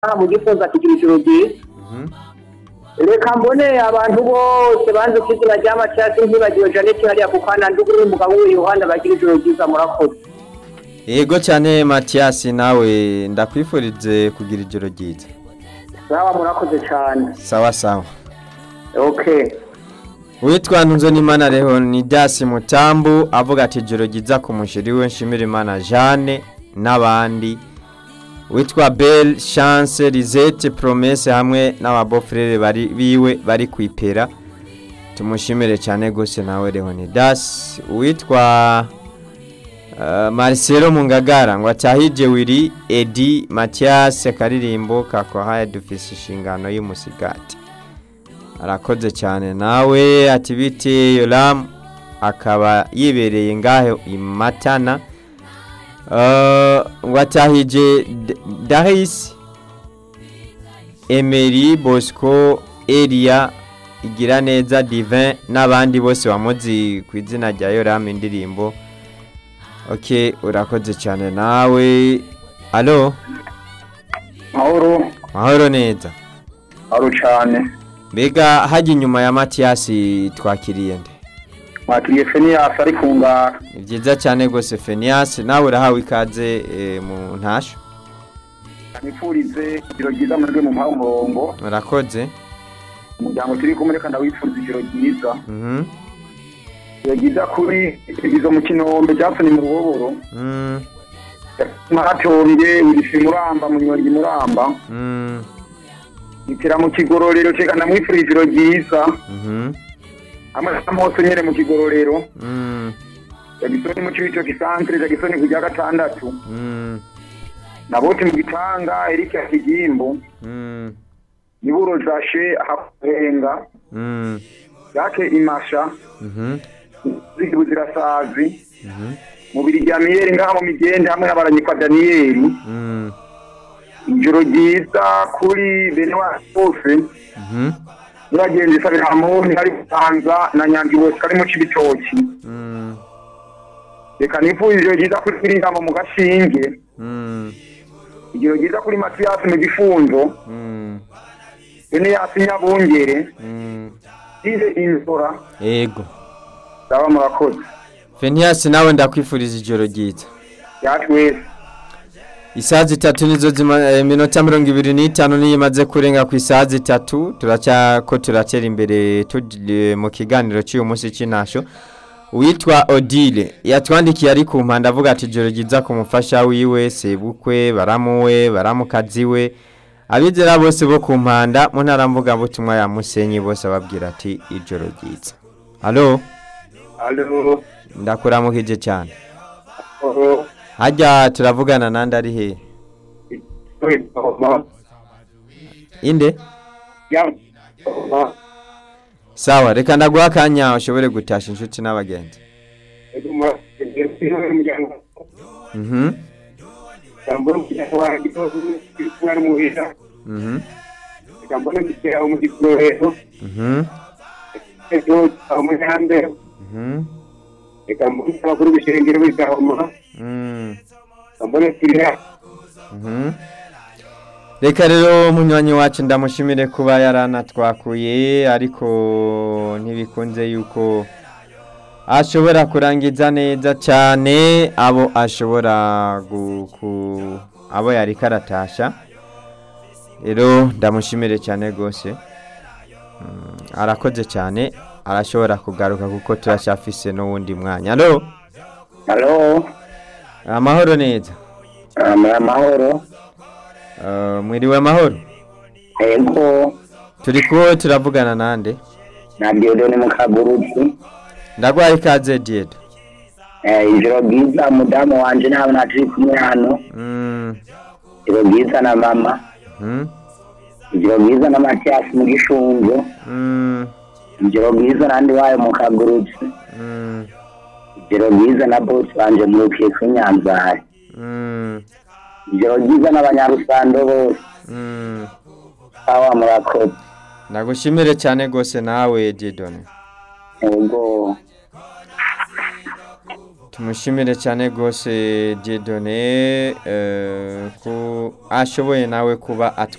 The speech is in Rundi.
mu gifunza kigira ijoro ryiza Mhm. reka mbone abantu bose banze ku izina rya macasi ntibagiwe janete hariya ku kana nduguru n'umugabo we yohana bagira ijoro ryiza murakoze yego cyane matiyasi nawe ndakwifurize kugira ijoro ryiza sawa murakoze cyane sawa sawa okay witwa ntunzonimana leonidas mutambu avuga ati ijoro ryiza ku mushiri we nshimira imana jeanne n'abandi witwa belle chance lisette promesse hamwe n'ababofurere bari biwe bari ku ipera tumushimire cyane rwose nawe leonidas witwa uh, marcelo mungagara ngo atahije wiri edi mathias karirimbo kakohaye dufise inshingano y'umusigati arakoze cyane nawe ati bite yoramu akaba yibereye ngaho imatana ngo atahije darisi emeri bosco eriya igira neza divin n'abandi bose bamuzi ku izina rya yoramu indirimbo ok urakoze cyane nawe alo mahoro mahoro neza mahoro cyane mbega hajya inyuma ya matiyasi twakiriye nde mwakiriye feniyasi ari ku ngara ni byiza cyane rwose feniyasi nawe urahawe ikaze eh, mu ntasho nifurize ijoro ryiza muri mu mpaha umurongo murakoze umuryango turi kumwe reka ndawifuriza ijoro ryiza Mhm, ijoro ryiza kuri izo mu kinombe jackson mu ruboboro mm, maratombye wirisi muramba munyongi muramba mm, ikira mu kigororero ceka ndamwifuriza ijoro ryiza mhm, hamwe n'amose nyene mu kigororero mm, jagisoni mu cibito gisantere jagisoni ku rya gatandatu mm, naboti mu gitanga erike ya kigimbu mm, niburo zashe ahakurenga mm, yake imasha mhm, zigibu zirasazi mhm, mubiri rya miyeri ngaha mu migende hamwe n'abaranyikwa daniyeli mm, ijoro ryiza kuri bene wacu bose mhm, n'abagenzi sabira hamoni hari butanza na nyange bose kari mu cibitoki mm, reka nifurize ijoro ryiza kuri kiringamo mu gashinge mm, ijoro ryiza kuri matiyasi mu gifunzo mm, bene yasi nyabungere mm. ize inzora yego ndaba murakoze feniyasi nawe ndakwifuriza ijoro ryiza yacu wese isaha zitatu nizo zima eh, iminota mirongo ibiri n'itanu niyo imaze kurenga ku isaha zitatu turacyako turatera imbere tugiye mu kiganiro cy'uyu munsi cy'intasho uwitwa odile yatwandikiye ari ku mpande avuga ati ijoro ryiza ku mufasha wiwe sebukwe baramuwe baramukazi we abizera bose bo ku mpanda mu ntara mvugabutumwa ya musenyi bose ababwira ati ijoro ryiza halo alo ndakuramukije cyane alo hajya turavugana nandi ari hehe inde sawa reka ndaguha akanya ushobore gutasha inshuti n'abagenzi mhm mhm mhm mhm reka mbone abakuru b'ishengero b'igahoma mm, mbone kirira mhm reka rero munywanyi wacu ndamushimire kuba yaranatwakuye ariko ntibikunze yuko ashobora kurangiza neza cyane abo ashobora gu- ku- abo yari karatasha rero ndamushimire cyane rwose Mm, arakoze cyane arashobora kugaruka kuko turacyafise n'uwundi mwanya alo halo amahoro neza amahoro Uh, mwiriwe amahoro ego turi kuwo turavugana nande na diodone mukaguruki ndagwaye ikaze diedo ijoro ryiza umudamu wanje ntabwo naturi kumwe hano Mm, ijoro ryiza na mama mhm, ijoro ryiza na matiyasi mu gishunzo mm, ijoro ryiza nandi wayo mu kaguruki mm, ijoro ryiza na bosi wanje murukiye kuri nyanzari mm, ijoro ryiza n'abanyarusando bose mm. awa murakoze ndagushimire cyane rwose nawe diedone ego tumushimire cyane rwose Dieudonné eh, ko ashoboye nawe kuba atwa